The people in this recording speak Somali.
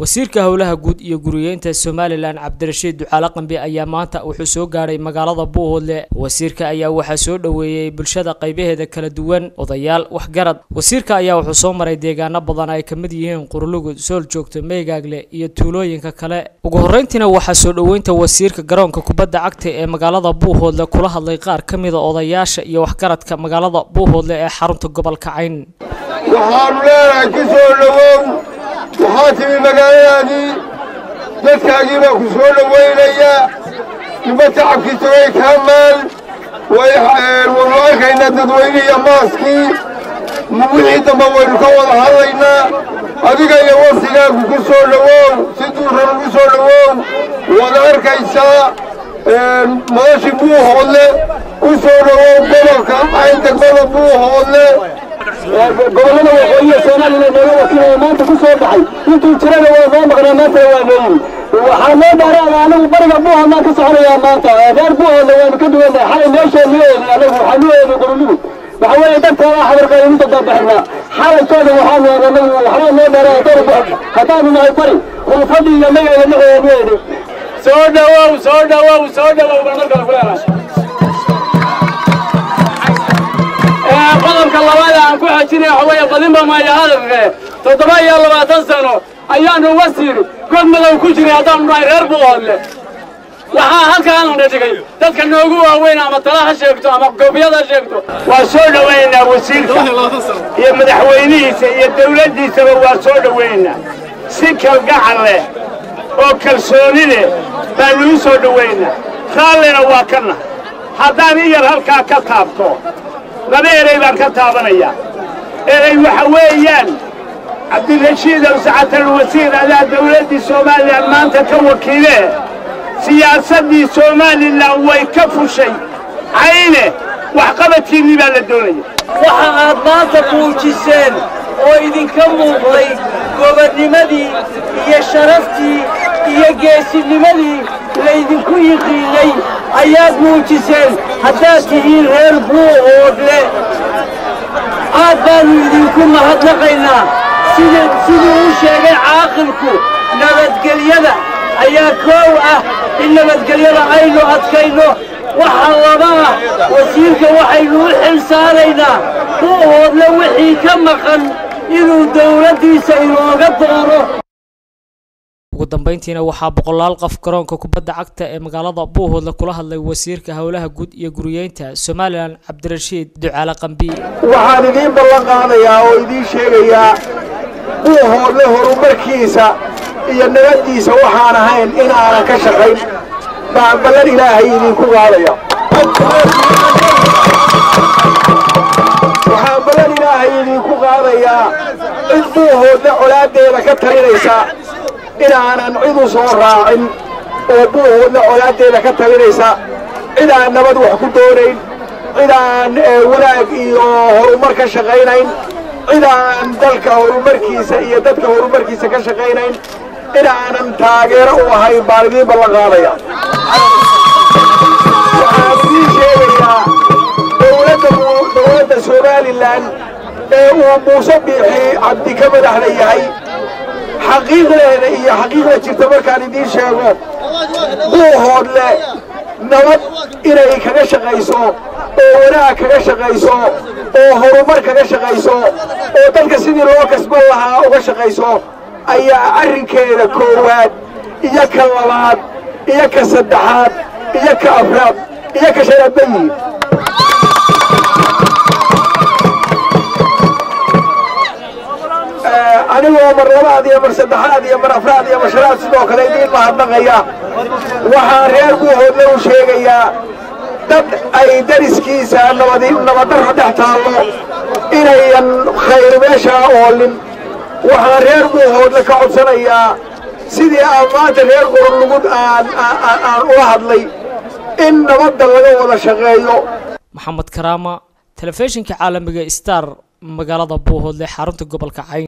wasiirka howlaha guud iyo guriyeynta somalilan cabdirashiid ducaale qambi ayaa maanta wuxuu soo gaadhay magaalada buuhoodle wasiirka ayaa waxaa soo dhoweeyey bulshada qaybaheeda kala duwan odayaal waxgarad wasiirka ayaa wuxuu soo maray deegaano badan ay ka mid yihiin qurlugud sool joogto meygaagle iyo tuulooyinka kale ugu horreyntiina waxaa soo dhoweynta wasiirka garoonka kubadda cagta ee magaalada buuhoodle kula hadlay qaar ka mida odayaasha iyo waxgaradka magaalada buuhoodle ee xarunta gobolka cayn waxaanu leenahay ku soo dhowow waxaa timi magaaladaadii dadkaagii baa ku soo dhowaynaya nima tacabkii tagay kaa maal waynu arkaynaa dadweynihiiyo maaskii wixii dambe waynu ka wada hadlaynaa adiga iyo waftigaagu ku soo dhowow si duuran ugu soo dhowow waad arkaysaa madashii buuhoodle ku soo dhowow gobolka cayn degmada buuhoodle gobollada waqooyiga soomaaliya nooga wakiilaya maanta ku soo baxay intuu jirana waa noo maqnaa maantana waa noo yimi waxaa noo dhaaraada anagu bariga buuhoodlaan ka soconayaa maanta reer buuhoodla waanu ka duwannahay xalay meeshaa noo eegay anagu waxaa noo eegay qorolugud waxa weeye dadkaada xabarqaynu inta dambaxnaa xalaytooda waxaanu anagu waxbaa noo dhaaraada dor haddaanu nahay bari khulfadii iyo magaga dhexeeda noo eegay soo dhawow soo dhawow soo dhawow baan markale ku leenahay qodobka labaad aan ku xajinaya waxa weeye badinba maya hadalke toddoba iyo labaatan sano ayaanu wasiir god madow ku jiray haddaanu nahay reer buuhoodle waxaa halkaanana dhigay dadka noogu waaweyn ama tala ha sheegto ama goobiyad ha sheegto waa soo dhowaynaa wasiirka iyo madaxweynihiisa iyo dawladdiisaba waa soo dhowaynaa si kalgacal leh oo kalsooni leh baannu u soo dhowaynaa raallina waa ka nahay haddaan in yar halkaa ka taabto laba erey baan ka taabanayaa erey waxa weeyaan cabdirashiid awsacatal wasiir adaa dawladdii somalilan maanta ka wakiilee siyaasaddii somalilan way ka fushay cayne waxqabadkiinnii baa la doonaya waxa aad maanta muujiseen oo idinka muuqday gobonnimadii iyo sharaftii iyo geesinimadii laydinku yiqiinay ayaad muujiseen haddaad tihiin reer buuhoodle aad baannu idinku mahadnaqaynaa siduu u sheegay caaqilku nabadgelyada ayaa koow ah in nabadgelyada aynu adkayno waxa laba ah wasiirka waxaynu u xil saaraynaa buuhoodle wixii ka maqan inuu dawladdiisa inooga doono ugu dambeyntiina waxaa boqolaal qof garoonka kubadda cagta ee magaalada buuhoodle kula hadlay wasiirka howlaha guud iyo guriyeynta somalilan cabdirashiid ducaale qambi waxaan idiin ballan qaadayaa oo idiin sheegayaa buuhoodle horumarkiisa iyo nabaddiisa waxaan ahayn in aanan ka shaqayn baan ballan ilaahay idinku qaadaya waxaan ballan ilaahay idinku qaadayaa cid buuhoodle colaaddeeda ka talinaysa inaanan cid u soo raacin oo buuhoodle colaaddeeda ka talinaysa cid aan nabad wax ku doonayn cid aan wanaag iyo horumar ka shaqaynayn cid aan dalka horumarkiisa iyo dadka horumarkiisa ka shaqaynayn in aanan taageero u ahayn baan idiin ballan qaadaya waxaan idiin sheegayaa dowladda somalilan ee uu muuse biixi cabdi ka madaxda yahay xaqiiqdeeda iyo xaqiiqda jirta markaan idiin sheego buuhoodle nabad inay kaga shaqayso oo wanaag kaga shaqayso oo horumar kaga shaqayso oo dalka sidii loo kasban lahaa uga shaqayso ayaa arrinkeeda koowaad iyo ka labaad iyo ka saddexaad iyo ka afraad iyo ka shanaad ba yihiin anigoo mar labaad iyo mar saddexaad iyo mar afraad iyo mar shanaad sidoo kale idiin mahadnaqaya waxaan reer buuhoodle u sheegayaa dad ay dariskiisa nabaddarro dhex taallo inayan khayr meeshaa oolin waxaan reer buuhoodle ka codsanayaa sidii aan maanta reer qorolugud aan ula hadlay in nabadda laga wada shaqeeyo maxamed karaama telefishinka caalamiga star magaalada buuhoodle xarunta gobolka cayn